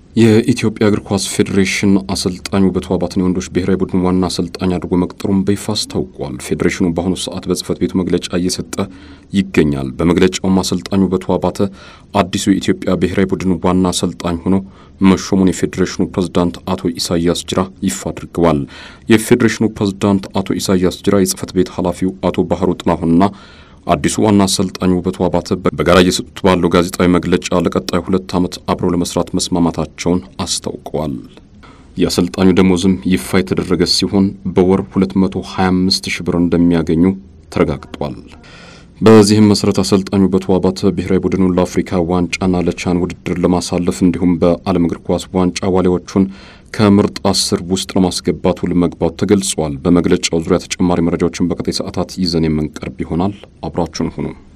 የኢትዮጵያ እግር ኳስ ፌዴሬሽን አሰልጣኝ ውበቱ አባተን የወንዶች ብሔራዊ ቡድን ዋና አሰልጣኝ አድርጎ መቅጠሩን በይፋ አስታውቋል። ፌዴሬሽኑ በአሁኑ ሰዓት በጽህፈት ቤቱ መግለጫ እየሰጠ ይገኛል። በመግለጫውም አሰልጣኝ ውበቱ አባተ አዲሱ የኢትዮጵያ ብሔራዊ ቡድን ዋና አሰልጣኝ ሆኖ መሾሙን የፌዴሬሽኑ ፕሬዝዳንት አቶ ኢሳያስ ጅራ ይፋ አድርገዋል። የፌዴሬሽኑ ፕሬዝዳንት አቶ ኢሳያስ ጅራ የጽህፈት ቤት ኃላፊው አቶ ባህሩ ጥላሁንና አዲሱ ዋና አሰልጣኝ ውበቱ አባተ በጋራ እየሰጡት ባለው ጋዜጣዊ መግለጫ ለቀጣይ ሁለት ዓመት አብረው ለመስራት መስማማታቸውን አስታውቀዋል። የአሰልጣኙ ደሞዝም ይፋ የተደረገ ሲሆን በወር 225 ሺህ ብር እንደሚያገኙ ተረጋግጧል። በዚህም መሰረት አሰልጣኙ ውበቱ አባተ ብሔራዊ ቡድኑን ለአፍሪካ ዋንጫና ለቻን ውድድር ለማሳለፍ እንዲሁም በዓለም እግር ኳስ ዋንጫ ዋሊያዎቹን ከምርጥ አስር ውስጥ ለማስገባት ውል መግባቱ ተገልጿል። በመግለጫው ዙሪያ ተጨማሪ መረጃዎችን በቀጣይ ሰዓታት ይዘን የምንቀርብ ይሆናል። አብራችሁን ሁኑ።